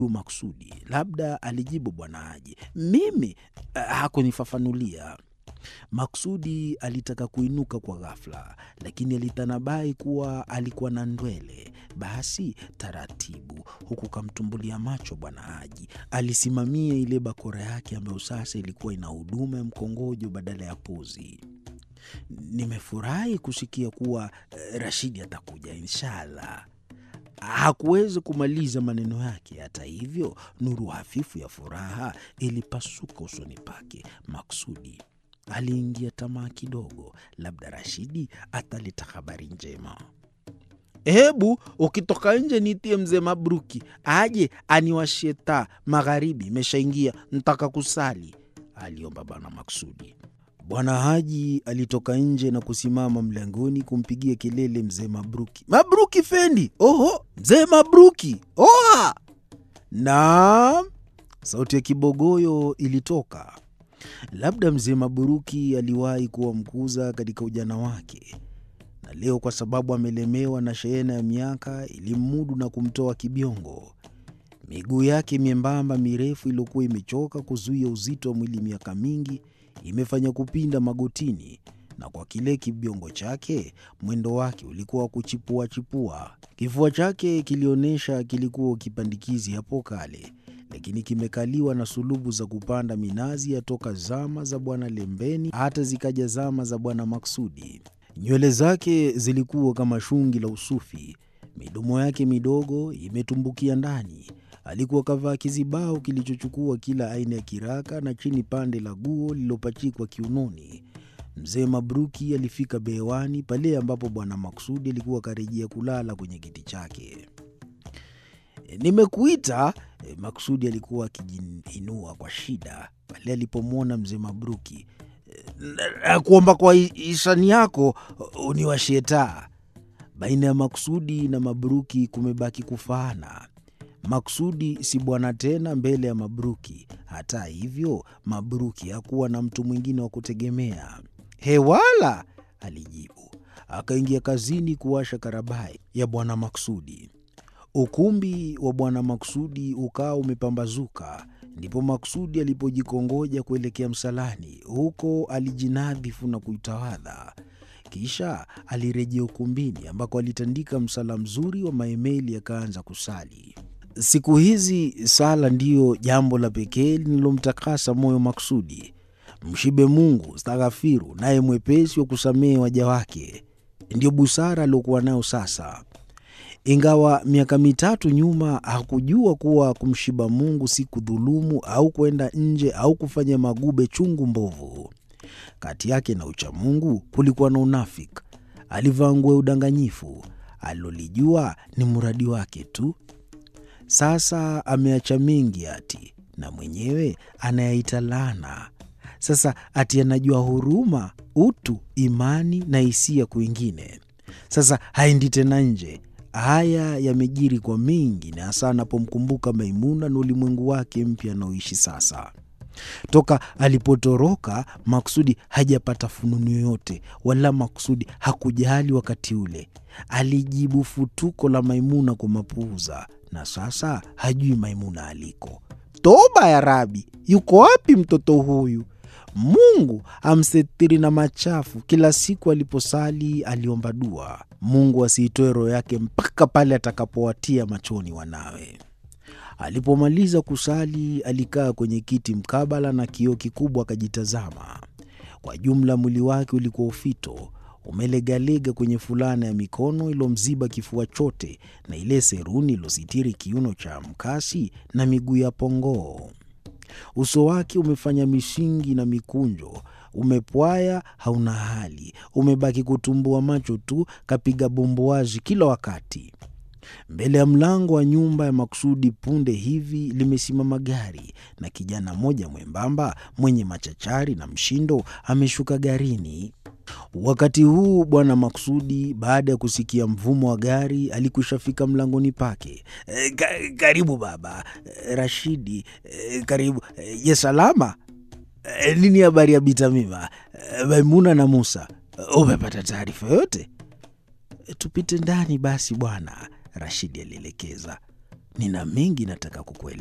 Maksudi. Labda alijibu Bwana Haji. Mimi uh, hakunifafanulia. Maksudi alitaka kuinuka kwa ghafla, lakini alitanabai kuwa alikuwa na ndwele. Basi taratibu, huku kamtumbulia macho Bwana Haji, alisimamia ile bakora yake ambayo sasa ilikuwa ina huduma ya mkongojo badala ya pozi. Nimefurahi kusikia kuwa eh, Rashidi atakuja inshallah. Hakuweza kumaliza maneno yake. Hata hivyo, nuru hafifu ya furaha ilipasuka usoni pake. Maksudi aliingia tamaa kidogo, labda Rashidi ataleta habari njema. Hebu ukitoka nje nitie mzee Mabruki aje aniwashie taa, magharibi imeshaingia, ntaka kusali, aliomba bwana Maksudi. Bwana Haji alitoka nje na kusimama mlangoni kumpigia kelele mzee Mabruki. Mabruki Fendi! Oho, mzee Mabruki! Oha! Naam, sauti ya kibogoyo ilitoka. Labda mzee Mabruki aliwahi kuwa mkuza katika ujana wake, na leo kwa sababu amelemewa na shehena ya miaka ilimmudu na kumtoa kibiongo. Miguu yake miembamba mirefu iliyokuwa imechoka kuzuia uzito wa mwili miaka mingi imefanya kupinda magotini, na kwa kile kibiongo chake mwendo wake ulikuwa wa kuchipua chipua. Kifua chake kilionyesha kilikuwa kipandikizi hapo kale, lakini kimekaliwa na sulubu za kupanda minazi yatoka zama za Bwana Lembeni hata zikaja zama za Bwana Maksudi. Nywele zake zilikuwa kama shungi la usufi, midomo yake midogo imetumbukia ndani. Alikuwa kavaa kizibao kilichochukua kila aina ya kiraka na chini pande la guo lililopachikwa kiunoni. Mzee Mabruki alifika bewani pale ambapo bwana Maksudi alikuwa akarejea kulala kwenye kiti chake. Nimekuita. E, Maksudi alikuwa akijiinua kwa shida pale alipomwona mzee Mabruki. E, kuomba kwa hisani yako uniwashie taa. Baina ya Maksudi na Mabruki kumebaki kufaana. Maksudi si bwana tena mbele ya Mabruki. Hata hivyo, Mabruki hakuwa na mtu mwingine wa kutegemea. Hewala, alijibu. Akaingia kazini kuwasha karabai ya bwana Maksudi. Ukumbi wa bwana Maksudi ukawa umepambazuka. Ndipo Maksudi alipojikongoja kuelekea msalani. Huko alijinadhifu na kuitawadha. Kisha alirejea ukumbini ambako alitandika msala mzuri wa maemeli akaanza kusali. Siku hizi sala ndiyo jambo la pekee linalomtakasa moyo Maksudi. Mshibe Mungu staghafiru, naye mwepesi wa kusamehe waja wake, ndiyo busara aliokuwa nayo sasa. Ingawa miaka mitatu nyuma hakujua kuwa kumshiba Mungu si kudhulumu au kwenda nje au kufanya magube chungu mbovu. Kati yake na uchamungu kulikuwa na unafiki. Alivaa nguo ya udanganyifu. Alilolijua ni mradi wake tu. Sasa ameacha mengi ati na mwenyewe anayaita laana. Sasa ati anajua huruma, utu, imani na hisia kwingine. Sasa haendi tena nje. Haya yamejiri kwa mengi, na hasa anapomkumbuka Maimuna na ulimwengu wake mpya anaoishi sasa. Toka alipotoroka Maksudi hajapata fununu yoyote, wala Maksudi hakujali. Wakati ule alijibu futuko la Maimuna kwa mapuuza, na sasa hajui Maimuna aliko. Toba ya Rabi, yuko wapi mtoto huyu? Mungu amsetiri na machafu. Kila siku aliposali aliomba dua, Mungu asiitoe roho yake mpaka pale atakapowatia machoni wanawe. Alipomaliza kusali alikaa kwenye kiti mkabala na kioo kikubwa akajitazama. Kwa jumla mwili wake ulikuwa ufito, umelegalega kwenye fulana ya mikono ilomziba kifua chote na ile seruni ilositiri kiuno cha mkasi na miguu ya pongoo. Uso wake umefanya mishingi na mikunjo, umepwaya, hauna hali, umebaki kutumbua macho tu, kapiga bomboazi kila wakati. Mbele ya mlango wa nyumba ya Maksudi punde hivi limesimama gari na kijana mmoja mwembamba mwenye machachari na mshindo ameshuka garini. Wakati huu bwana Maksudi, baada ya kusikia mvumo wa gari, alikushafika mlangoni pake. E, ka, karibu baba. E, Rashidi, e, karibu. E, je, salama? E, nini habari ya Bitamima, e, Maimuna na Musa? E, umepata taarifa yote? E, tupite ndani basi bwana Rashidi alielekeza. nina mengi nataka kukueleza.